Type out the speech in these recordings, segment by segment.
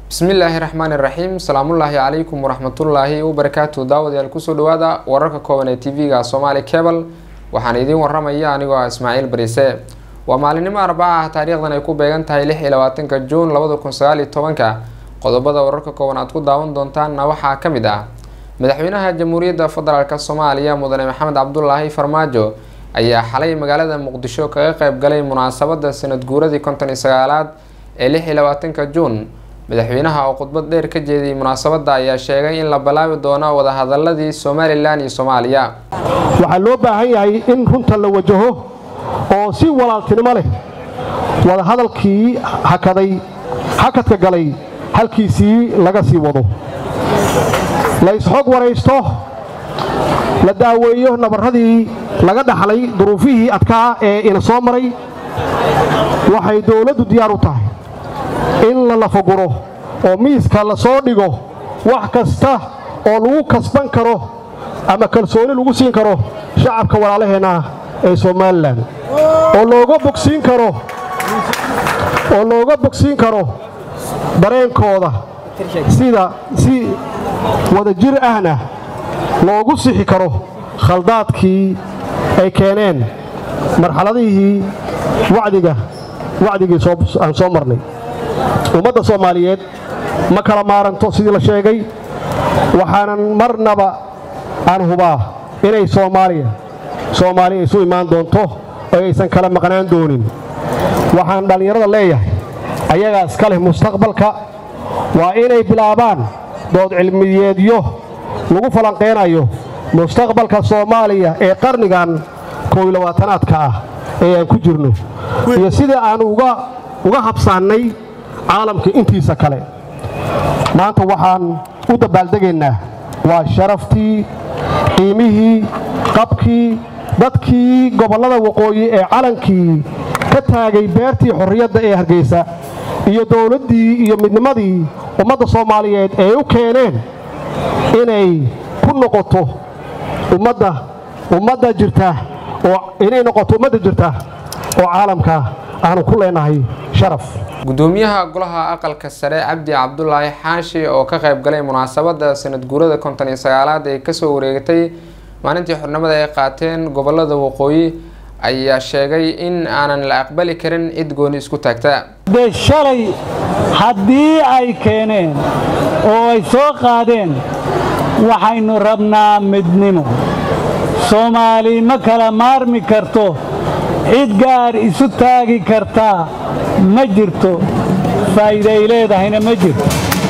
bismillaahi raxmaani raxiim salaamullaahi calaykum waraxmatullaahi wabarakaatu daawadayaal kusoo dhawaada wararka kooban ee tv-ga somaali cebal waxaan idiin waramaya anigoo ah ismaaciil bariise waa maalinimo arbaca ah taariikhdan ay ku beegan tahay lix iyo labaatanka juun labada kun sagaal iyo tobanka qodobada wararka kooban aad ku daawan doontaanna waxaa ka mid ah madaxweynaha jamhuuriyadda federaalk soomaaliya mudane maxamed cabdulaahi farmaajo ayaa xalay magaalada muqdisho kaga qeyb galay munaasabada sanad guuradii konton iyo sagaalaad ee lix iyo labaatanka juun madaxweynaha oo khudbad dheer ka jeediyay munaasabadda ayaa sheegay in la bilaabi doono wadahadaladii somalilan iyo soomaaliya waxaa loo baahan yahay in runta la wajaho oo si walaaltinimo leh wadahadalkii hakaday hakadka galay halkiisii laga sii wado la isxog waraysto la daaweeyo nabarradii laga dhaxlay duruufihii adkaa ee ina soo maray waxay dowladdu diyaar u tahay in la lafaguro oo miiska la soo dhigo wax kasta oo lagu kasban karo ama kalsooni lagu siin karo shacabka walaalaheenna ee somalilan oo looga bogsiin karo oo looga bogsiin karo dareenkooda sida si wadajir ahna loogu sixi karo khaldaadkii ay keeneen marxaladihii wacdiga wacdigii aan soo marnay ummadda soomaaliyeed ma kala maaranto sidii la sheegay waxaanan marnaba aan hubaa inay soomaaliya soomaaliya isu imaan doonto oo aysan kala maqnaan doonin waxaan dhallinyarada leeyahay ayagaa iska leh mustaqbalka waa inay bilaabaan dood cilmiyeedyo lagu falanqaynayo mustaqbalka soomaaliya ee qarnigan kooylabaatanaadka ah ee aan ku jirno iyo sidai aan uga habsaannay caalamka intiisa kale maanta waxaan u dabaaldegaynaa waa sharaftii qiimihii qabkii dadkii gobollada waqooyi ee calankii ka taagay beertii xorriyadda ee hargaysa iyo dowladdii iyo midnimadii ummadda soomaaliyeed ee u keeneen inay ku noqoto ummadda ummadda jirta oo inay noqoto ummadda jirta oo caalamka aanu ku leenahay sharaf gudoomiyaha golaha aqalka sare cabdi cabdulaahi xaashi oo ka qayb galay munaasabada sanad guurada konton iyo sagaalaad ee kasoo wareegatay maalintii xornimada ay qaateen gobolada waqooyi ayaa sheegay in aanan la aqbali karin cid gooni isku taagta dee shalay haddii ay keeneen oo ay soo qaadeen waxaynu rabnaa midnimo soomaali ma kala maarmi karto cid gaar isu taagi kartaa ma jirto faa'iiday leedahayna ma jirto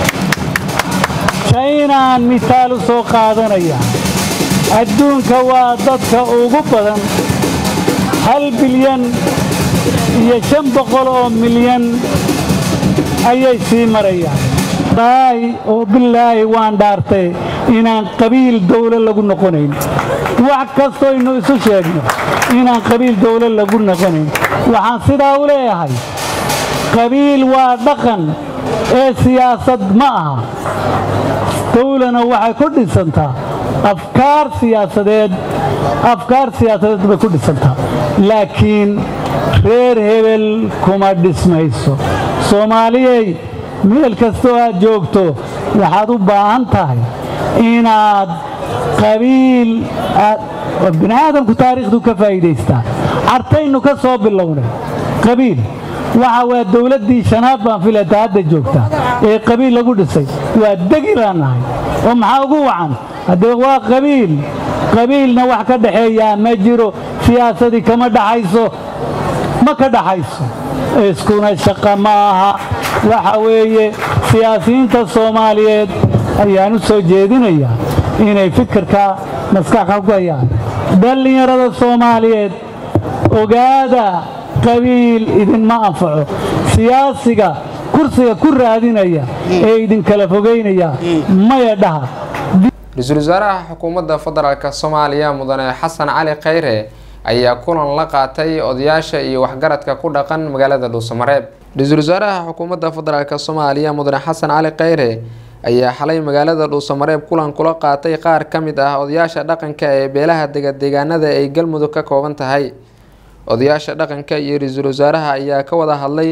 jaynaan mitaal u soo qaadanaya adduunka waa dadka ugu badan hal bilyan iyo shan boqol oo milyan ayay sii marayaan laahi oo bilaahi waan dhaartay inaan qabiil dawlo lagu noqonayn wax kastoynu isu sheegno inaan qabiil dawlo lagu noqonayn waxaan sidaa u leeyahay qabiil waa dhaqan ee siyaasad ma aha dawlana waxay ku dhisantaa afkaar siyaasadeed afkaar siyaasadeed bay ku dhisantaa laakiin reer hebel kuma dhismayso soomaaliyey meel kastoo aad joogto waxaad u baahan tahay inaad qabiil bini aadamku taariikhdu ka faa'iidaystaa cartaynu ka soo bilownay qabiil waxa waa dawladdii shanaad baan filata hadda joogta ee qabiil lagu dhisay waa degi baan nahay oo maxaa ugu wacan haddee waa qabiil qabiilna wax ka dhaxeeyaa ma jiro siyaasadii kama dhaxayso ma ka dhaxayso iskuna shaqa ma aha waxa weeye siyaasiyiinta soomaaliyeed ayaan u soo jeedinayaa inay fikirka maskaxa ku hayaan dhallinyarada soomaaliyeed ogaada qabiil idinma anfaco siyaasiga kursiga ku raadinaya ee idinkala fogaynaya maya dhaha ra-iisul wasaaraha xukuumadda federaalk soomaaliya mudane xasan cali khayre ayaa kulan la qaatay odayaasha iyo waxgaradka ku dhaqan magaalada dhuusamareeb ra-iisul wasaaraha xukuumadda federaalk soomaaliya mudane xasan cali khayre ayaa xalay magaalada dhuusamareeb kulan kula qaatay qaar ka mid ah odayaasha dhaqanka ee beelaha degadeegaanada ay galmudug ka kooban tahay odayaasha dhaqanka iyo ra-iisul wasaaraha ayaa ka wada hadlay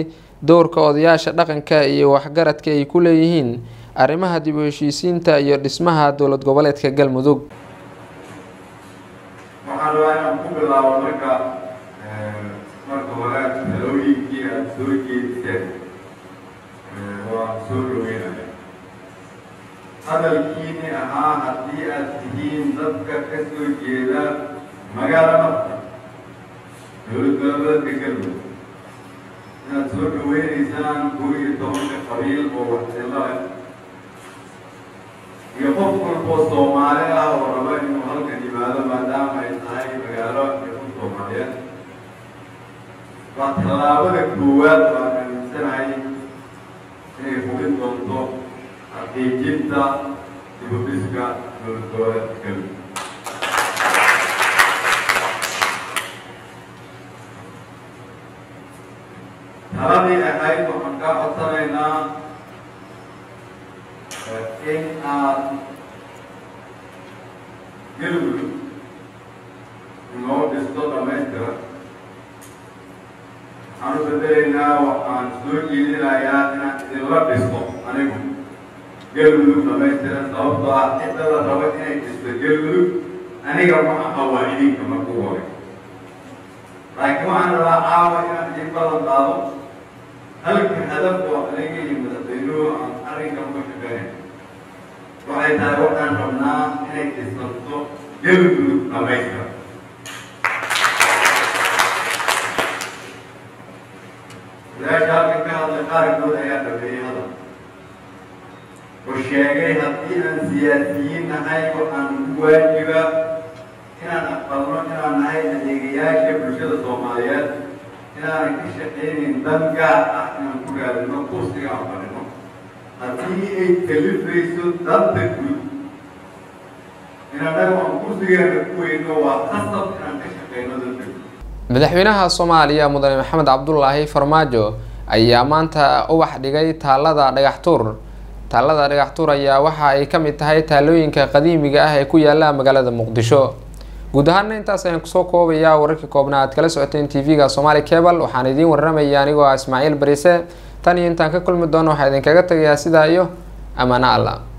dowrka odayaasha dhaqanka iyo waxgaradka ay ku leeyihiin arrimaha dib u heshiisiinta iyo dhismaha dowlad goboleedka galmudug waxaan rabaa inaan ku bilaabo marka marka hore talooyinkii aada soo jeediseen waan soo dhaweynaya hadalkiini ahaa haddii aad tihiin dadka ka soo jeeda magaala nafta dowlad goboleedka galmudug inaad soo dhaweynaysaan koo iyo tobanka qabiil oo waxyeelo leh iyo qof walboo soomaali ah oo raba inuu halkan yimaado maadaama ay tahay magaalo iyo ku soomaaliyeed waa tallaabada koowaad oo aan aaminsanahay inay hubin doonto xaqiijinta dibudhiska dowlad goboleedka galmudug taladii ahayd waxaan kaa codsanaynaa in aad galmudug inoo dhisto dhamaystiran waxaan u bedelaynaa waxaan soo jeedinayaa inaan idinla dhisto anigu galmudug dhamaystiran sababtoo ah cidada raba inay dhisto galmudug aniga ma aha waa idinka marku hore laakiin waxaan rabaa caawa inaan idin balan qaado halka hadaf oo aniga iyo madaxweynuhu aan arrinkan ku shaqeyn waxay tahay waxaan rabnaa inay dhisanto galmudug dhamaystiran wadaasha halkan ka hadlay qaarkood ayaa dhameeyey hadal oo sheegay haddii aan siyaasiyiin nahay waxaan ugu waajiba inaan aqbalno inaan nahay adeegayaasha bulshada soomaaliyeed inaanan ka shaqaynin dan gaar ah inaan ku raadino kursiga aan fadhino haddii ay kalifayso danta guud in annaga aan kursigeena ku weyno waa qasab inaan ka shaqayno danta guud madaxweynaha soomaaliya mudane maxamed cabdulaahi farmaajo ayaa maanta ubax dhigay taalada dhagaxtuur taalada dhagaxtuur ayaa waxa ay ka mid tahay taalooyinka qadiimiga ah ee ku yaala magaalada muqdisho guud ahaana intaas ayaan kusoo koobayaa wararkii koobnaa aad kala socoteen tv-ga somaali cable waxaan idiin warramaya anigoo ah ismaaciil bariise tan iyo intaan ka kulmi doono waxaa idinkaga tagayaa sidaa iyo amaano alla